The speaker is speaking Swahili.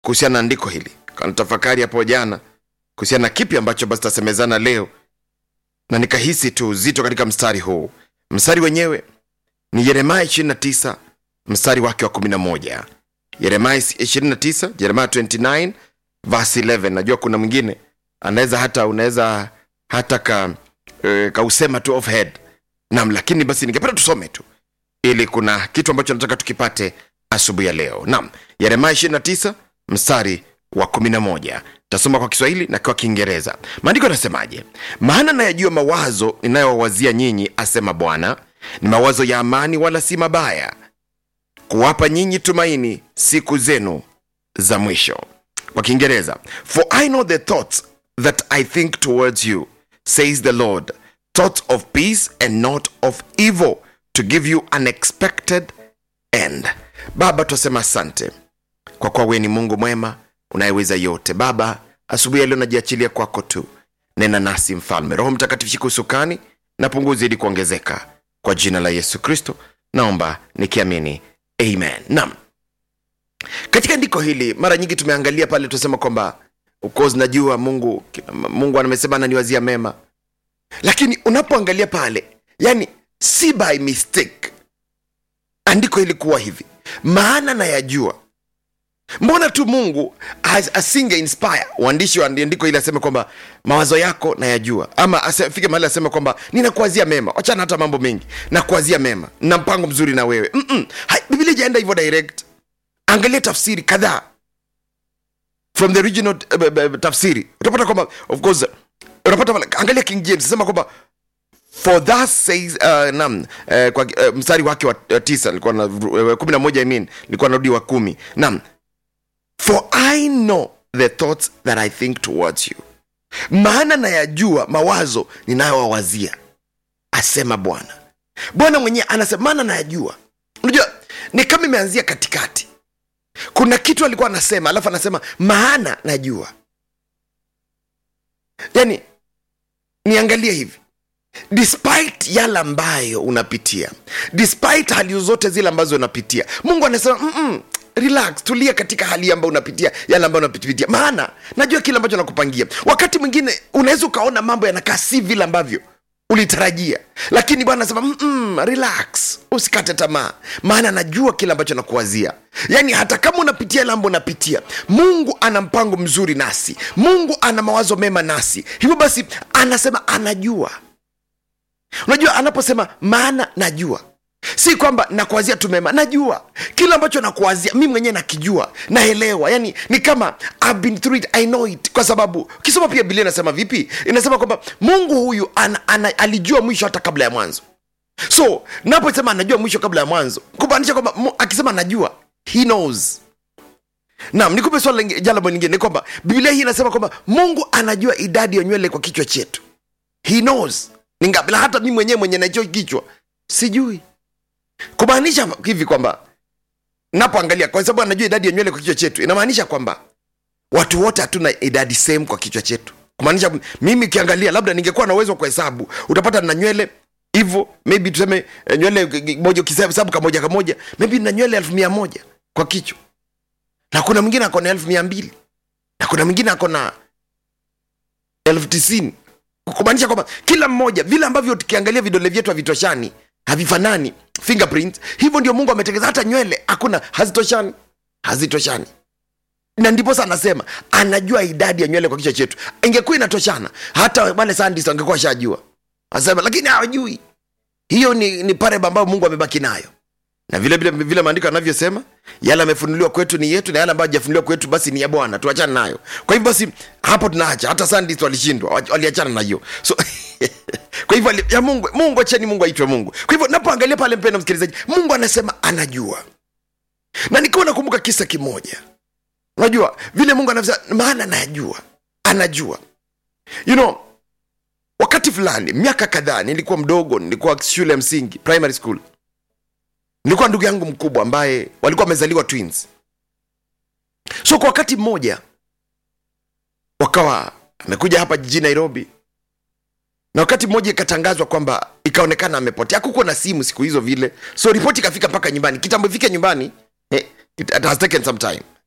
kuhusiana na andiko hili kana tafakari hapo jana kuhusiana na kipi ambacho basi tasemezana leo na nikahisi tu uzito katika mstari huu mstari wenyewe ni yeremaya 29 mstari wake wa 11 yeremaya 29 yeremaya 29 verse 11 najua kuna mwingine anaweza hata unaweza hata ka, e, kausema tu off head nam lakini basi ningependa tusome tu ili kuna kitu ambacho nataka tukipate asubuhi ya leo nam yeremaya 29 mstari wa 11 tasoma kwa kiswahili na kwa kiingereza maandiko yanasemaje maana nayajua mawazo ninayowawazia nyinyi asema bwana ni mawazo ya amani wala si mabaya kuwapa nyinyi tumaini siku zenu za mwisho kwa kiingereza for i know the thoughts that i think towards you says the lord thoughts of peace and not of evil to give you an expected end baba twasema asante kwa kuwa wewe ni mungu mwema unayeweza yote baba asubuhi ya leo najiachilia kwako tu nena nasi mfalme roho mtakatifu shika usukani na punguzi ili kuongezeka kwa jina la yesu kristo naomba nikiamini amen nam katika andiko hili mara nyingi tumeangalia pale tunasema kwamba of course najua mungu mungu amesema ananiwazia mema lakini unapoangalia pale yani si by mistake andiko hili kuwa hivi maana nayajua mbona tu mungu as- asinge inspire uandishi wa andiko ili aseme kwamba mawazo yako nayajua ama afike mahali aseme kwamba ninakuazia mema wachana hata mambo mengi nakuazia mema na mpango mzuri na wewe Mm-mm. Hai, biblia ijaenda hivyo direct angalia tafsiri kadhaa from the original uh, uh, tafsiri utapata kwamba of course unapata pale- angalia king james sema kwamba for thus says uh, nam uh, kwa uh, mstari wake wa uh, tisa nilikuwa na uh, kumi na moja I mean nilikuwa narudi wa kumi nam for i know the thoughts that i think towards you maana nayajua mawazo ninayowawazia asema bwana bwana mwenyewe anasema maana nayajua unajua ni kama imeanzia katikati kuna kitu alikuwa anasema alafu anasema maana najua yani niangalie hivi despite yale ambayo unapitia despite hali zote zile ambazo unapitia mungu anasema "Mm-mm, relax tulia katika hali ambayo unapitia yale ambayo unapitia maana najua kile ambacho nakupangia wakati mwingine unaweza ukaona mambo yanakaa si vile ambavyo ulitarajia lakini bwana anasema "Mm-mm, relax usikate tamaa maana najua kile ambacho nakuwazia yaani hata kama unapitia yale ambayo unapitia mungu ana mpango mzuri nasi mungu ana mawazo mema nasi hivyo basi anasema anajua unajua anaposema maana najua si kwamba nakuazia tu mema najua kile ambacho nakuazia mi mwenyewe nakijua naelewa yani ni kama I've been through it, I know it kwa sababu ukisoma pia bilia inasema vipi inasema kwamba mungu huyu ana, ana, alijua mwisho hata kabla ya mwanzo so naposema anajua mwisho kabla ya mwanzo kumaanisha kwamba mu- akisema anajua he knows naam nikupe swala lingi- jambo lingine ni kwamba biblia hii inasema kwamba mungu anajua idadi ya nywele kwa kichwa chetu he knows ni ngapi na hata mi mwenyewe mwenye naicho kichwa sijui kumaanisha hivi kwamba napoangalia kwa sababu anajua idadi ya nywele kwa kichwa chetu inamaanisha kwamba watu wote hatuna idadi same kwa kichwa chetu kumaanisha mimi ukiangalia labda ningekuwa na uwezo wa kuhesabu utapata na nywele hivyo maybe tuseme eh, nywele eh, moja ukihesabu kamoja kamoja maybe na nywele elfu mia moja kwa kichwa na kuna mwingine ako na elfu mia mbili na kuna mwingine ako na elfu tisini kumaanisha kwamba kila mmoja vile ambavyo tukiangalia vidole vyetu havitoshani havifanani fingerprint hivyo ndio mungu ametengeza hata nywele hakuna hazitoshani hazitoshani na ndiposa anasema anajua idadi ya nywele kwa kichwa chetu ingekuwa inatoshana hata wale sandis wangekuwa shajua asema lakini hawajui hiyo ni, ni pareba ambayo mungu amebaki nayo na vile vile vile maandiko yanavyosema yale amefunuliwa kwetu ni yetu na yale ambayo hajafunuliwa kwetu basi ni ya bwana tuachane nayo kwa hivyo basi hapo tunaacha hata sandis walishindwa wa- waliachana na hiyo so kwa hivyo ali- ya mungu mungu acheni mungu aitwe mungu kwa hivyo napoangalia pale mpendo msikilizaji mungu anasema anajua na nikiwa nakumbuka kisa kimoja unajua vile mungu anavyo maana anajua anajua you know wakati fulani miaka kadhaa nilikuwa mdogo nilikuwa shule ya msingi primary school nilikuwa ndugu yangu mkubwa ambaye walikuwa wamezaliwa twins so kwa wakati mmoja wakawa amekuja hapa jijini nairobi na wakati mmoja ikatangazwa kwamba ikaonekana amepotea hakukuwa na simu siku hizo vile so ripoti ikafika mpaka nyumbani kitambo ifike nyumbani eh, it, it has taken some time